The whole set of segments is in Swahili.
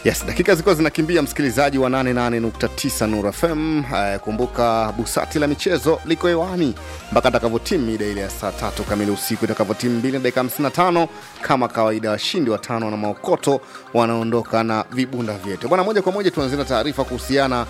Yes, dakika zilikuwa zinakimbia, msikilizaji wa 88.9 Nuru FM. Uh, kumbuka busati la michezo liko hewani mpaka atakavyotimu mida ile ya saa tatu kamili usiku, itakavyotimu 2 na dakika 55 kama kawaida. Washindi watano na maokoto wanaondoka na vibunda vyetu bwana. Moja kwa moja tuanzie na taarifa kuhusiana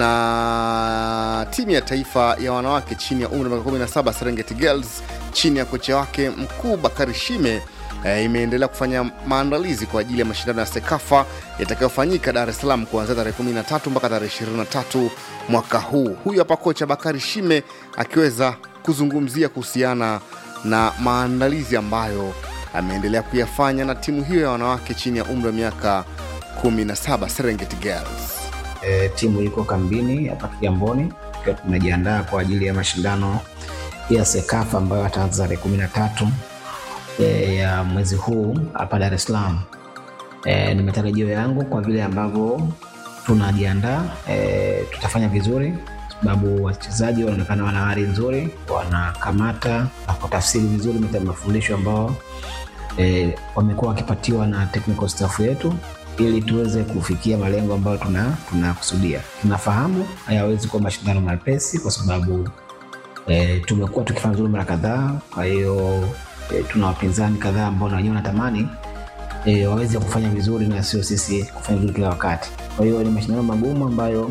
na timu ya taifa ya wanawake chini ya umri wa miaka 17 Serengeti Girls chini ya kocha wake mkuu Bakari Shime e, imeendelea kufanya maandalizi kwa ajili ya mashindano ya Sekafa yatakayofanyika Dar es Salaam kuanzia tarehe 13 mpaka tarehe 23 mwaka huu. Huyu hapa kocha Bakari Shime akiweza kuzungumzia kuhusiana na maandalizi ambayo ameendelea kuyafanya na timu hiyo ya wanawake chini ya umri wa miaka 17 Serengeti Girls. E, timu iko kambini hapa Kigamboni tukiwa tunajiandaa kwa ajili ya mashindano ya Sekafa ambayo ataanza tarehe kumi na tatu e, ya mwezi huu hapa Dar es Salaam. E, ni matarajio yangu kwa vile ambavyo tunajiandaa e, tutafanya vizuri sababu wachezaji wanaonekana wana hali nzuri, wanakamata na kutafsiri vizuri mafundisho ambao e, wamekuwa wakipatiwa na technical staff yetu ili tuweze kufikia malengo ambayo tunakusudia. Tuna tunafahamu hayawezi kuwa mashindano mepesi kwa sababu e, tumekuwa tukifanya vizuri mara kadhaa. Kwa hiyo e, tuna wapinzani kadhaa ambao na wenyewe wanatamani e, waweze kufanya vizuri na sio sisi kufanya vizuri kila wakati. Kwa hiyo ni mashindano magumu ambayo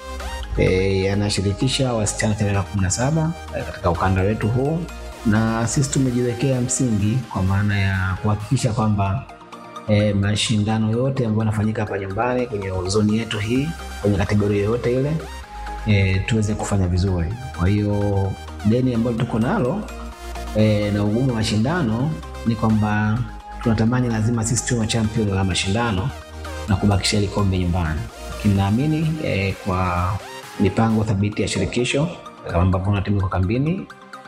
e, yanashirikisha wasichana tarehe kumi na saba e, katika ukanda wetu huu, na sisi tumejiwekea msingi kwa maana ya kuhakikisha kwamba e, mashindano yote ambayo yanafanyika hapa nyumbani kwenye zoni yetu hii kwenye kategoria yoyote ile e, tuweze kufanya vizuri. Kwa hiyo deni ambalo tuko nalo e, na ugumu wa mashindano ni kwamba tunatamani lazima sisi tuwe champion wa mashindano na kubakisha ile kombe nyumbani, lakini naamini e, kwa mipango thabiti ya shirikisho kama ambavyo na timu iko kambini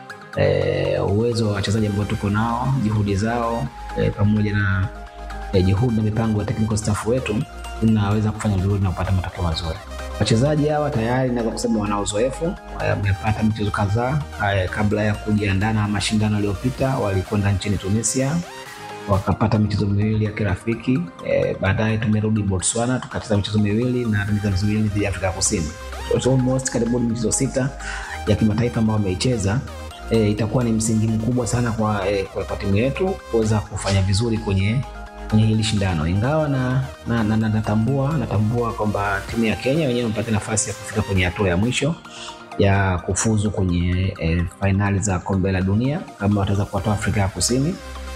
e, uwezo wa wachezaji ambao tuko nao, juhudi zao e, pamoja na e, juhudi na mipango ya technical staff wetu tunaweza kufanya vizuri na kupata matokeo mazuri. Wachezaji hawa tayari naweza kusema wana uzoefu, wamepata michezo kadhaa kabla ya kujiandaa na mashindano yaliyopita. Walikwenda nchini Tunisia wakapata michezo miwili ya kirafiki e, baadaye tumerudi Botswana tukacheza michezo miwili na michezo miwili dhidi ya Afrika Kusini. So, almost karibuni michezo sita ya kimataifa ambayo wameicheza. E, itakuwa ni msingi mkubwa sana kwa, e, kwa, kwa timu yetu kuweza kufanya vizuri kwenye kwenye hili shindano ingawa na, na, na, na, natambua natambua kwamba timu ya Kenya wenyewe wamepata nafasi ya kufika kwenye hatua ya mwisho ya kufuzu kwenye e, fainali za kombe la dunia kama wataweza kuwatoa Afrika ya Kusini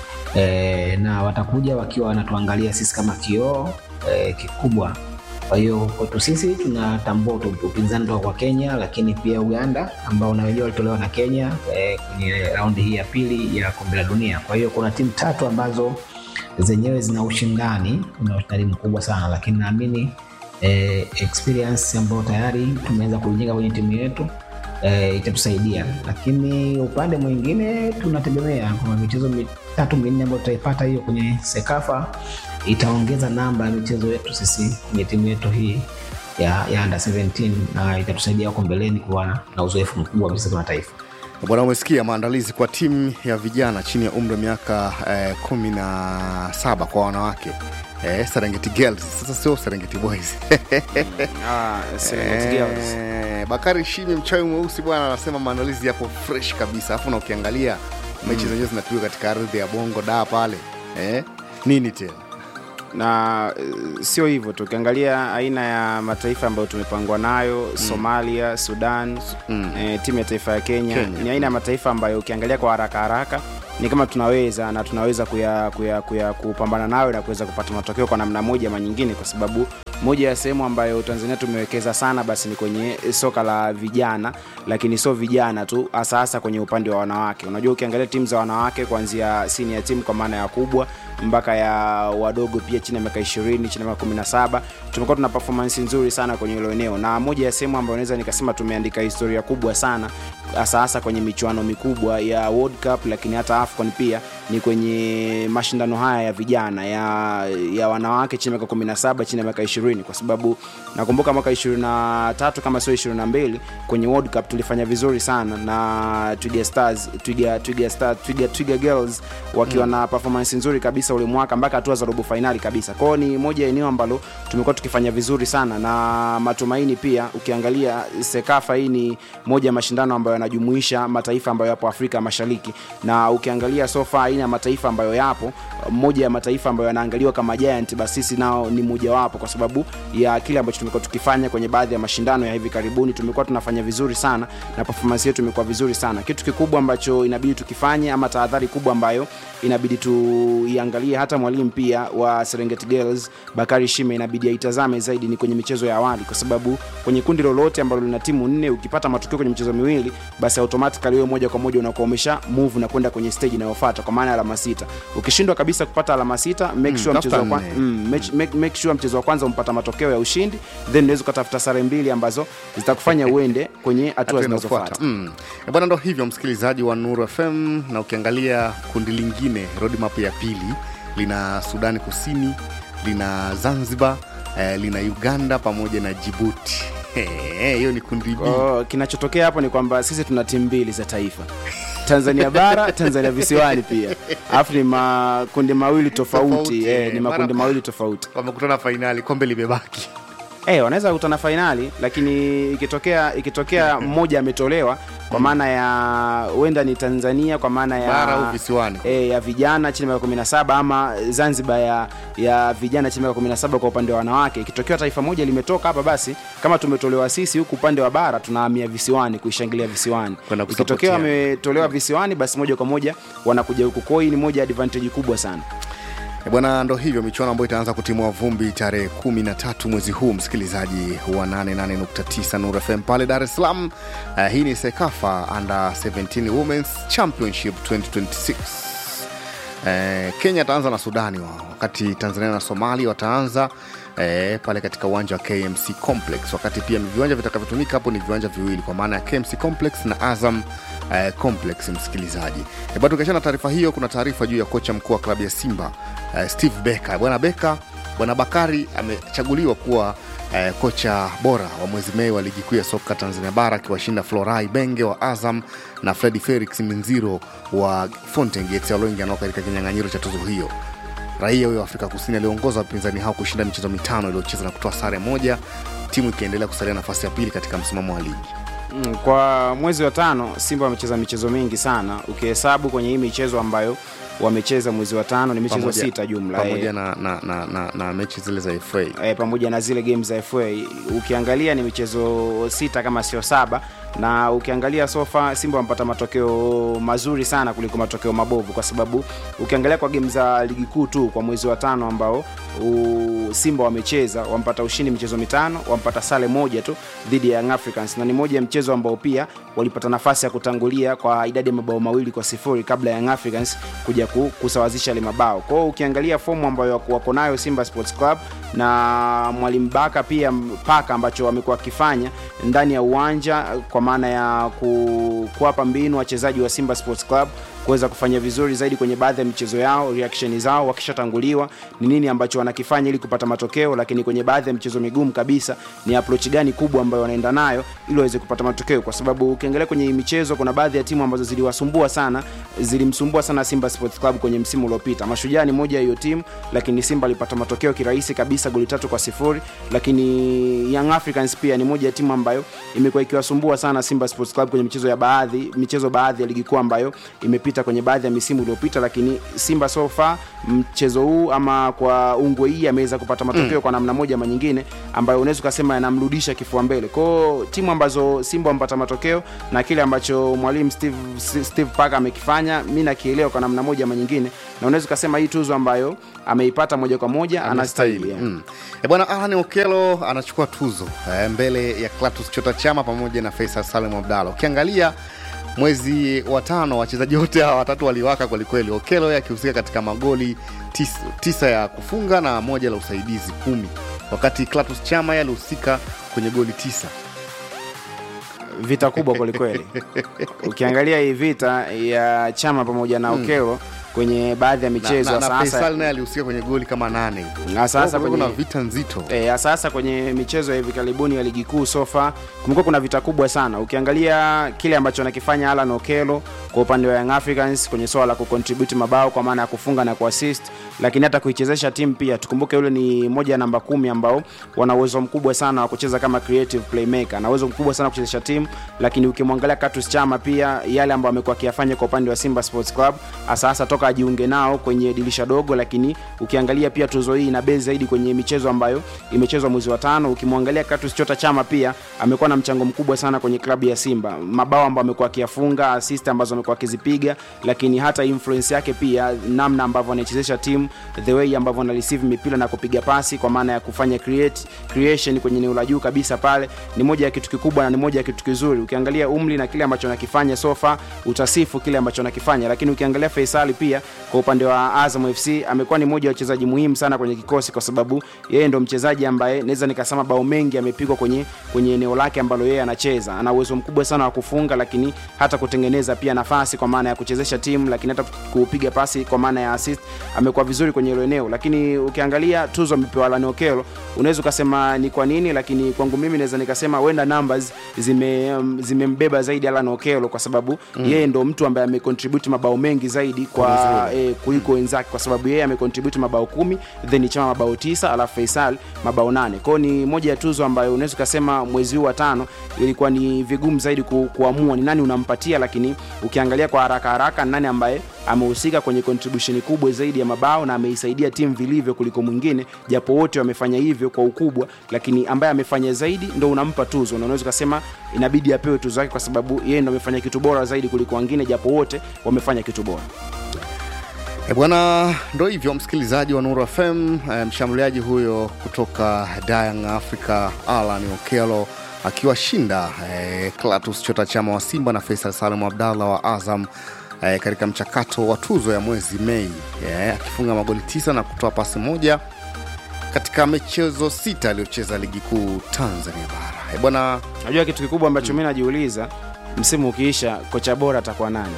e, na watakuja wakiwa wanatuangalia sisi kama kioo e, kikubwa. Kwa hiyo kwetu sisi tunatambua upinzani toka kwa Kenya, lakini pia Uganda ambao na wenyewe walitolewa na Kenya e, kwenye raundi hii ya pili ya kombe la dunia. Kwa hiyo kuna timu tatu ambazo zenyewe zina ushindani, una ushindani mkubwa sana, lakini naamini eh, experience ambayo tayari tumeweza kuijenga kwenye timu yetu eh, itatusaidia. Lakini upande mwingine tunategemea kwa michezo mitatu minne ambayo tutaipata hiyo kwenye Sekafa itaongeza namba ya michezo yetu sisi kwenye timu yetu hii ya, ya under 17 na itatusaidia huko mbeleni kuwa na uzoefu mkubwa wa michezo kimataifa. Bwana, umesikia maandalizi kwa timu ya vijana chini ya umri wa miaka eh, kumi na saba kwa wanawake eh, Serengeti Girls. Sasa sio Serengeti Boys Ah, Serengeti Girls. eh, Bakari Shimi mchawi mweusi bwana anasema maandalizi yapo fresh kabisa, alafu na ukiangalia mechi zenyewe zinapigwa katika ardhi ya Bongo da pale eh, nini tena na uh, sio hivyo tu, ukiangalia aina ya mataifa ambayo tumepangwa nayo mm. Somalia, Sudan mm. eh, timu ya taifa ya Kenya, Kenya. ni aina ya mataifa ambayo ukiangalia kwa haraka haraka ni kama tunaweza na tunaweza kuya, kuya, kuya kupambana nayo na kuweza kupata matokeo kwa namna moja ama nyingine, kwa sababu moja ya sehemu ambayo Tanzania tumewekeza sana basi ni kwenye soka la vijana, lakini sio vijana tu, hasa hasa kwenye upande wa wanawake. Unajua, ukiangalia timu za wanawake kuanzia senior team kwa maana ya kubwa mpaka ya wadogo pia chini ya miaka 20 chini ya miaka 17 tumekuwa tuna performance nzuri sana kwenye hilo eneo, na moja ya sehemu ambayo naweza nikasema tumeandika historia kubwa sana hasa hasa kwenye michuano mikubwa ya World Cup, lakini hata AFCON pia ni kwenye mashindano haya ya vijana ya, ya wanawake chini ya miaka 17 chini ya miaka 20 kwa sababu nakumbuka mwaka 23 kama sio 22 kwenye World Cup tulifanya vizuri sana na Twiga Stars Twiga Twiga Stars Twiga Twiga Girls wakiwa na performance nzuri kabisa ule mwaka mpaka hatua za robo finali kabisa. Kwao ni moja ya eneo ambalo tumekuwa tukifanya vizuri sana na matumaini pia. Ukiangalia Sekafa hii ni moja ya mashindano ambayo yanajumuisha mataifa ambayo yapo Afrika Mashariki, na ukiangalia sofa aina ya mataifa ambayo yapo, moja ya mataifa ambayo yanaangaliwa kama giant, basi sisi nao ni mojawapo, kwa sababu ya kile ambacho tumekuwa tukifanya kwenye baadhi ya mashindano ya hivi karibuni. Tumekuwa tunafanya vizuri sana na performance yetu imekuwa vizuri sana. Kitu kikubwa ambacho inabidi tukifanye ama tahadhari kubwa ambayo inabidi tuiangalie, hata mwalimu pia wa Serengeti Girls Bakari Shime inabidi aitazame zaidi ni kwenye michezo ya awali, kwa sababu kwenye kundi lolote ambalo lina timu nne, ukipata matokeo kwenye michezo miwili, basi automatically wewe moja kwa moja unakuwa umesha move na kwenda kwenye stage inayofuata, kwa maana ya alama sita. Ukishindwa kabisa kupata alama sita, make sure tafuta mchezo wa kwanza nne. mm, make, make, make sure mchezo wa kwanza umpata matokeo ya ushindi, then unaweza ukatafuta sare mbili ambazo zitakufanya uende kwenye hatua hatua zinazofuata. inayofuata. Mm. Eh, Bwana, ndo hivyo msikilizaji wa Nuru FM, na ukiangalia kundi lingine roadmap ya pili lina Sudani Kusini, lina Zanzibar, eh, lina Uganda pamoja na Jibuti. Eh, Hiyo ni kundi B. Kwa kinachotokea hapo ni kwamba sisi tuna timu mbili za taifa Tanzania bara, Tanzania visiwani pia, alafu ni makundi mawili tofauti, Tofauti, eh, ni eh. makundi Mara- mawili tofauti. Wamekutana fainali, kombe limebaki. Eh, wanaweza kukutana fainali, lakini ikitokea ikitokea mmoja ametolewa kwa maana ya huenda ni Tanzania kwa maana ya Bara au visiwani. e, ya vijana chini ya miaka 17 ama Zanzibar ya, ya vijana chini ya miaka 17 kwa upande wa wanawake. Ikitokea taifa moja limetoka hapa, basi kama tumetolewa sisi huku upande wa bara, tunahamia visiwani kuishangilia visiwani. Kwenda Ikitokea kusapotia. wametolewa visiwani, basi moja kwa moja wanakuja huku. Kwa hiyo hii ni moja ya advantage kubwa sana. Eh, Bwana, ndo hivyo michuano ambayo itaanza kutimua vumbi tarehe 13 mwezi huu, msikilizaji wa 88.9 Nuru FM pale Dar es Salaam. Uh, hii ni Sekafa Under 17 Women's Championship 2026. Eh, Kenya ataanza na Sudani wao, wakati Tanzania na Somalia wataanza eh, pale katika uwanja wa KMC Complex, wakati pia viwanja vitakavyotumika hapo ni viwanja viwili kwa maana ya KMC Complex na Azam eh, Complex. Msikilizaji eh, bado tukiachana na taarifa hiyo, kuna taarifa juu ya kocha mkuu wa klabu ya Simba eh, Steve Becker. Bwana Becker, bwana Bakari amechaguliwa kuwa eh, kocha bora wa mwezi Mei wa ligi kuu ya soka Tanzania bara akiwashinda Florai Benge wa Azam na Fredi Felix Minziro wa Fountain Gates walioingia katika kinyang'anyiro cha tuzo hiyo. Raia huyo wa Afrika Kusini aliongoza wapinzani hao kushinda michezo mitano iliyocheza na kutoa sare moja, timu ikiendelea kusalia nafasi ya pili katika msimamo wa ligi. Mm, kwa mwezi wa tano Simba wamecheza michezo mingi sana, ukihesabu kwenye hii michezo ambayo wamecheza mwezi wa tano ni michezo Pamoja- sita jumla pamoja eh, na, na, na, na, na mechi zile za FA eh, pamoja na zile games za FA ukiangalia ni michezo sita kama sio saba, na ukiangalia sofa Simba wamepata matokeo mazuri sana kuliko matokeo mabovu, kwa sababu ukiangalia kwa game za ligi kuu tu kwa mwezi wa tano ambao u, Simba wamecheza wampata ushindi michezo mitano, wampata sare moja tu dhidi ya Young Africans, na ni moja ya mchezo ambao pia walipata nafasi ya kutangulia kwa idadi ya mabao mawili kwa sifuri kabla ya Young Africans kuja ku, kusawazisha ile mabao. Kwa hiyo ukiangalia fomu ambayo wako- wako nayo Simba Sports Club na mwalimu Baka pia paka ambacho wamekuwa wakifanya ndani ya uwanja kwa maana ya ku, kuwapa mbinu wachezaji wa Simba Sports Club kuweza kufanya vizuri zaidi kwenye baadhi ya michezo yao, reaction zao wakishatanguliwa, ni nini ambacho wanakifanya ili kupata matokeo, lakini kwenye baadhi ya michezo migumu kabisa ni approach gani kubwa ambayo wanaenda nayo ili waweze kupata matokeo, kwa sababu ukiangalia kwenye hii michezo kuna baadhi ya timu ambazo ziliwasumbua sana, zilimsumbua sana Simba Sports Club kwenye msimu uliopita. Mashujaa ni moja ya hiyo timu, lakini Simba alipata matokeo kirahisi kabisa, goli tatu kwa sifuri. Lakini Young Africans pia ni moja ya timu ambayo imekuwa ikiwasumbua sana Simba Sports Club kwenye michezo ya baadhi michezo baadhi ya ligi kuu ambayo imepita kwenye baadhi ya misimu iliyopita, lakini Simba so far mchezo huu ama kwa ungwe hii ameweza kupata matokeo kwa namna moja ama nyingine ambayo unaweza ukasema yanamrudisha kifua mbele. Kwao timu ambazo Simba wamepata matokeo na kile ambacho mwalimu Steve, Steve Parker amekifanya, mi nakielewa kwa namna moja ama nyingine, na unaweza ukasema hii tuzo ambayo ameipata moja kwa moja anastahili. yeah. Mm. E bwana Alan Okelo anachukua tuzo eh, mbele ya Clatous Chota Chama pamoja na Faisal Salem Abdalla. Ukiangalia mwezi wa tano wachezaji wote hawa watatu waliwaka kwelikweli, Okelo yeye akihusika katika magoli tis, tisa ya kufunga na moja la usaidizi kumi, wakati Clatous Chama yeye alihusika kwenye goli tisa. vita kubwa kwelikweli ukiangalia hii vita ya chama pamoja na okelo kwenye baadhi ya na, michezo na, na sasa Faisal naye alihusika kwenye goli kama nane Na sasa Kwa hiyo kuna kwenye- vita nzito E, sasa kwenye michezo ya hivi karibuni ya ligi kuu sofa kumekuwa kuna vita kubwa sana. Ukiangalia kile ambacho anakifanya Alan Okello kwa upande wa Young Africans kwenye swala la kucontribute mabao kwa maana ya kufunga na kuassist, lakini hata kuichezesha timu pia. Tukumbuke yule ni moja ya namba kumi ambao wana uwezo mkubwa sana wa kucheza kama creative playmaker, ana uwezo mkubwa sana wa kuchezesha timu, lakini ukimwangalia Clatous Chama pia yale ambayo amekuwa akiyafanya kwa upande wa Simba Sports Club hasa hasa toka ajiunge nao kwenye dirisha dogo, lakini ukiangalia pia tuzo hii ina base zaidi kwenye michezo ambayo imechezwa mwezi wa tano. Ukimwangalia Clatous Chota Chama pia amekuwa na mchango mkubwa sana kwenye klabu ya Simba, mabao ambayo amekuwa akiyafunga, assist ambazo amekuwa akizipiga, lakini hata influence yake pia, namna ambavyo anaichezesha timu, the way ambavyo ana receive mipira na kupiga pasi, kwa maana ya kufanya create creation kwenye eneo la juu kabisa pale, ni moja ya kitu kikubwa na ni moja ya kitu kizuri. Ukiangalia umri na kile ambacho anakifanya sofa, utasifu kile ambacho anakifanya, lakini ukiangalia Faisali pia kwa upande wa Azam FC amekuwa ni moja ya wachezaji muhimu sana kwenye kikosi, kwa sababu yeye ndo mchezaji ambaye naweza nikasema bao mengi amepigwa kwenye kwenye eneo lake ambalo yeye anacheza. Ana uwezo mkubwa sana wa kufunga, lakini hata kutengeneza pia nafasi kwa maana ya kuchezesha timu, lakini hata kupiga pasi kwa maana ya assist amekuwa vizuri kwenye hilo eneo. Lakini ukiangalia tuzo amepewa Alan Okello, unaweza ukasema ni kwa nini, lakini kwangu mimi naweza nikasema wenda numbers zime um, zimembeba zaidi Alan Okello kwa sababu mm. yeye ndo mtu ambaye amecontribute mabao mengi zaidi kwa eh, kuliko wenzake, kwa sababu yeye amecontribute mabao kumi then Chama mabao tisa alafu Faisal mabao nane. Kwao ni moja ya tuzo ambayo unaweza ukasema mwezi huu wa tano ilikuwa ni vigumu zaidi ku, kuamua ni nani unampatia, lakini ukiangalia kwa haraka haraka nani ambaye amehusika kwenye contribution kubwa zaidi ya mabao na ameisaidia timu vilivyo kuliko mwingine, japo wote wamefanya hivyo kwa ukubwa, lakini ambaye amefanya zaidi ndo unampa tuzo, na unaweza ukasema inabidi apewe tuzo yake kwa sababu yeye ndo amefanya kitu bora zaidi kuliko wengine, japo wote wamefanya kitu bora. E bwana, ndo hivyo msikilizaji wa Nuru FM. E, mshambuliaji huyo kutoka Young Africa Alan Okello akiwashinda e, Clatous Chota Chama wa Simba na Faisal Salum Abdallah wa Azam e, katika mchakato wa tuzo ya mwezi Mei e, akifunga magoli tisa na kutoa pasi moja katika michezo sita aliyocheza ligi kuu Tanzania bara. E bwana, Najua kitu kikubwa ambacho mi najiuliza, msimu ukiisha, kocha bora atakuwa nani?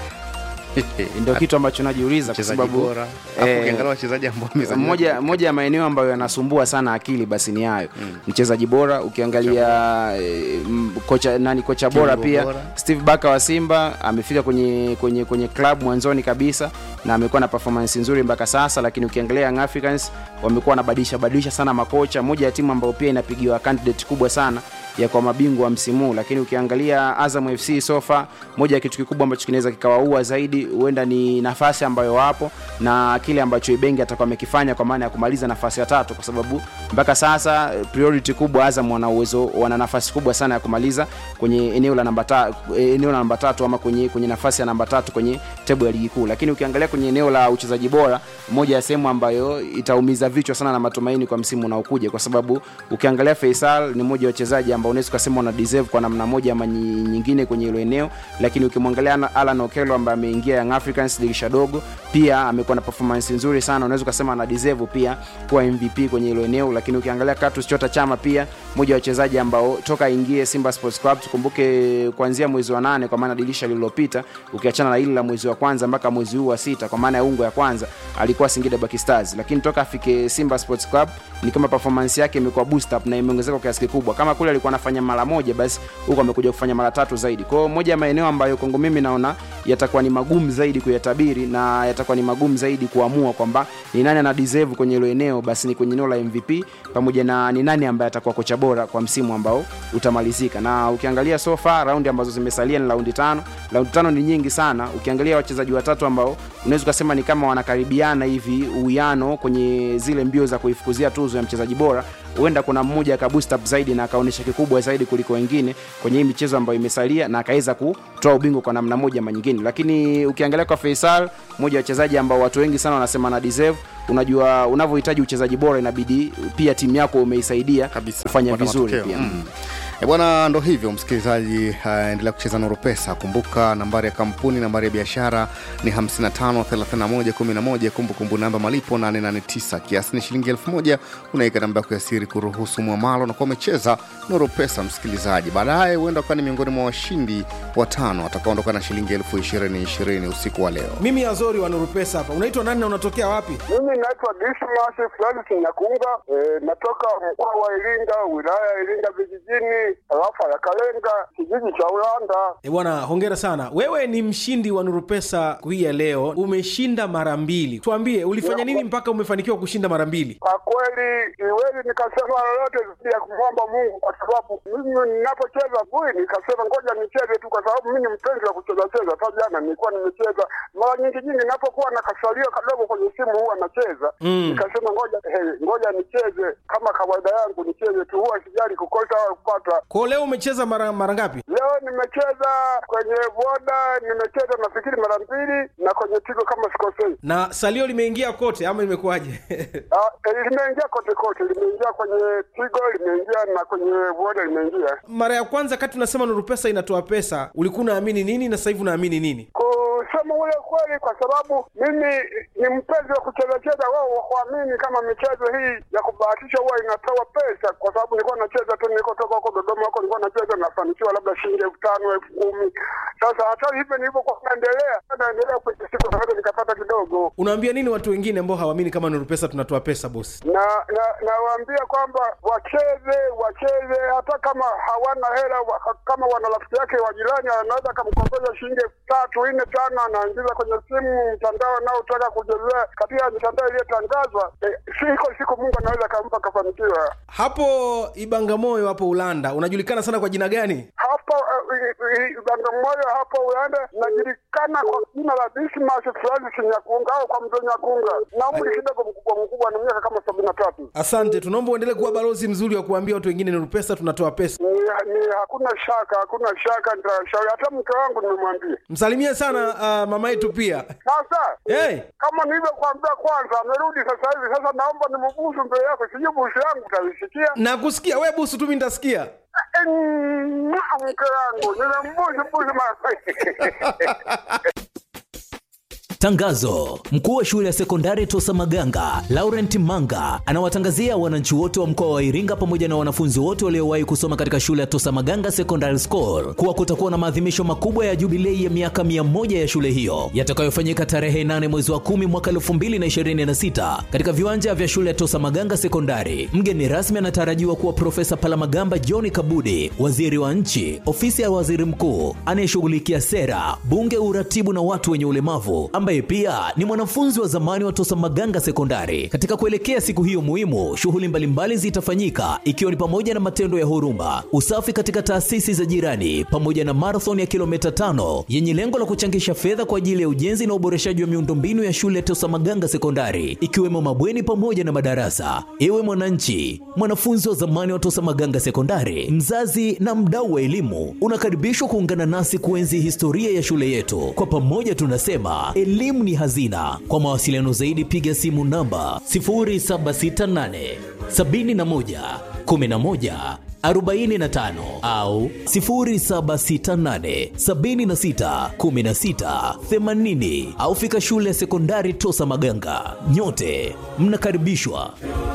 Ndio kitu ambacho najiuliza kwa mchezaji sababu bora Alafu eh, ukiangalia wachezaji ambao wamezaliwa moja moja ya maeneo ambayo yanasumbua sana akili basi ni hayo mchezaji bora ukiangalia eh, m- kocha nani kocha bora Kiungo pia bora. Steve Baka wa Simba amefika kwenye kwenye kwenye club mwanzoni kabisa na amekuwa na performance nzuri mpaka sasa, lakini ukiangalia Young Africans wamekuwa wanabadilisha badilisha sana makocha, moja ya timu ambayo pia inapigiwa candidate kubwa sana ya kwa mabingwa wa msimu huu. lakini ukiangalia Azam FC sofa, moja ya kitu kikubwa ambacho kinaweza kikawaua zaidi huenda ni nafasi ambayo wapo na kile ambacho Ibenge atakuwa amekifanya kwa maana ya kumaliza nafasi ya tatu, kwa sababu mpaka sasa eh, priority kubwa Azam wana uwezo, wana nafasi kubwa sana ya kumaliza kwenye eneo la namba ta, eh, eneo la namba tatu ama kwenye, kwenye nafasi ya namba tatu kwenye tebu ya ligi kuu, lakini ukiangalia kwenye eneo la uchezaji bora, moja ya sehemu ambayo itaumiza vichwa sana na matumaini kwa msimu unaokuja, kwa sababu ukiangalia Faisal ni mmoja wa wachezaji ambao unaweza kusema wana deserve kwa namna moja ama nyi- nyingine kwenye hilo eneo, lakini ukimwangalia Ana- Alan Okello ambaye ameingia Young Africans dirisha dogo, pia amekuwa na performance nzuri sana, unaweza kusema ana deserve pia kuwa MVP kwenye hilo eneo, lakini ukiangalia Clatous Chota Chama pia mmoja wa wachezaji ambao toka aingie Simba Sports Club, tukumbuke kuanzia mwezi wa nane kwa maana dirisha lililopita, ukiachana na hili la mwezi wa kwanza mpaka mwezi huu wa sita kwa maana ya ungo ya kwanza alikuwa Singida Black Stars, lakini toka afike Simba Sports Club ni kama performance yake imekuwa boost up na imeongezeka kwa kiasi kikubwa. Kama kule alikuwa anafanya mara moja, basi huko amekuja kufanya mara tatu zaidi. Kwa hiyo moja ya maeneo ambayo kwangu mimi naona yatakuwa ni magumu zaidi kuyatabiri na yatakuwa ni magumu zaidi kuamua kwamba ni nani ana deserve kwenye hilo eneo, basi ni kwenye eneo la MVP pamoja na ni nani ambaye atakuwa kocha bora kwa msimu ambao utamalizika. Na ukiangalia so far raundi ambazo zimesalia ni raundi tano. Raundi tano ni nyingi sana. Ukiangalia wachezaji watatu ambao unaweza ukasema ni kama wanakaribiana hivi uwiano kwenye zile mbio za kuifukuzia tuzo ya mchezaji bora, huenda kuna mmoja aka boost up zaidi na akaonyesha kikubwa zaidi kuliko wengine kwenye hii michezo ambayo imesalia na akaweza kutoa ubingwa kwa namna moja ama nyingine. Lakini ukiangalia kwa Faisal, mmoja wa wachezaji ambao watu wengi sana wanasema na deserve unajua unavyohitaji uchezaji bora inabidi pia timu yako umeisaidia Kabisa, kufanya kupata vizuri matokeo. pia Mm. E bwana, ndo hivyo msikilizaji, uh, endelea kucheza Nuru Pesa. Kumbuka nambari ya kampuni, nambari ya biashara ni 553111, kumbukumbu namba malipo 889, kiasi ni shilingi 1000. Unaweka namba yako ya siri kuruhusu mwamalo na kuwa umecheza Nuru Pesa msikilizaji. Baadaye huenda ukawa ni miongoni mwa washindi watano watakaondoka na shilingi elfu ishirini ishirini usiku wa leo. mimi azori wa nuru pesa hapa unaitwa nani na unatokea wapi Mimi naitwa Dismas Francis Nyakunga, e, natoka mkoa wa Iringa, wilaya ya Iringa vijijini, tarafa ya Kalenga, kijiji cha Ulanda. e bwana hongera sana wewe ni mshindi wa nuru pesa hii ya leo umeshinda mara mbili tuambie ulifanya nini mpaka umefanikiwa kushinda mara mbili Kwa kweli siwezi nikasema lolote zaidi ya kumwomba Mungu, kwa sababu mimi ninapocheza bui nikasema ngoja nicheze tu, kwa sababu mimi ni mpenzi wa kucheza cheza. Hata jana nilikuwa nimecheza mara nyingi nyingi, ninapokuwa na kasalio kadogo kwenye simu huwa nacheza Mm. nikasema ngoja hey, ngoja nicheze kama kawaida yangu, nicheze tu, huwa sijali kukosa au kupata. kwao leo umecheza mara mara ngapi Leo nimecheza kwenye boda, nimecheza nafikiri mara mbili, na kwenye tigo kama sikosei. na salio limeingia kote ama imekuwaje Ah, eh, limeingia kote kote, limeingia kwenye tigo, limeingia na kwenye boda limeingia. mara ya kwanza kati unasema nuru pesa inatoa pesa ulikuwa unaamini nini na sasa hivi unaamini nini Kusema ule kweli, kwa sababu mimi ni mpenzi wa kucheza cheza, wao wakuamini kama michezo hii ya kubahatisha huwa inatoa pesa, kwa sababu nilikuwa nacheza tu, nilikotoka huko Dodoma huko nilikuwa nacheza, nafanikiwa labda shilingi elfu tano elfu kumi Sasa hata hivyo nilivyokuwa naendelea naendelea kwenye siku naweza nikapata kidogo unaambia nini watu wengine ambao hawaamini kama nuru pesa tunatoa pesa bosi na na nawaambia kwamba wacheze wacheze, hata kama hawana hela wa, kama wana rafiki yake wa jirani anaweza akamkongeza shilingi elfu tatu nne tano, anaingiza kwenye simu mtandao anaotaka kuchezea katika mitandao iliyotangazwa. Eh, siko siku Mungu anaweza akampa akafanikiwa. hapo ibangamoyo hapo ulanda unajulikana sana kwa jina gani Hapo eh, Bagamoyo hapo Uganda najulikana kwa jina la Dismas Francis Nyakunga au kwa mzee Nyakunga, na umri kidogo mkubwa mkubwa, na miaka kama sabini na tatu. asante tunaomba uendelee kuwa balozi mzuri wa kuambia watu wengine nuru pesa tunatoa pesa ni, ni hakuna shaka, hakuna shaka, nitashauri hata mke wangu nimemwambia. msalimie sana uh, mama yetu pia Sasa hey, kama nilivyokuambia kwanza, amerudi sasa hivi. Sasa naomba nimubusu mbele yako, sijui busu yangu utaisikia. nakusikia we busu tu mi nitasikia Eh, mwah, mke wangu nimembusu busu mara Tangazo: mkuu wa shule ya sekondari Tosa Maganga Laurent Manga anawatangazia wananchi wote wa mkoa wa Iringa pamoja na wanafunzi wote waliowahi kusoma katika shule ya Tosa Maganga Secondary School kuwa kutakuwa na maadhimisho makubwa ya jubilei ya miaka 100 ya shule hiyo yatakayofanyika tarehe 8 mwezi wa 10 mwaka 2026 katika viwanja vya shule ya Tosa Maganga Sekondari. Mgeni rasmi anatarajiwa kuwa Profesa Palamagamba John Kabudi, waziri wa nchi, ofisi ya waziri mkuu anayeshughulikia sera, bunge, uratibu na watu wenye ulemavu ambaye pia ni mwanafunzi wa zamani wa Tosa Maganga Sekondari. Katika kuelekea siku hiyo muhimu, shughuli mbalimbali zitafanyika ikiwa ni pamoja na matendo ya huruma, usafi katika taasisi za jirani, pamoja na marathon ya kilomita tano yenye lengo la kuchangisha fedha kwa ajili ya ujenzi na uboreshaji wa miundombinu ya shule ya Tosa Maganga Sekondari, ikiwemo mabweni pamoja na madarasa. Ewe mwananchi, mwanafunzi wa zamani wa Tosa Maganga Sekondari, mzazi na mdau wa elimu, unakaribishwa kuungana nasi kuenzi historia ya shule yetu. Kwa pamoja tunasema elimu ni hazina. Kwa mawasiliano zaidi piga simu namba 0768 71 11 45 au 0768 76 16 80 au fika shule ya sekondari Tosa Maganga. Nyote mnakaribishwa.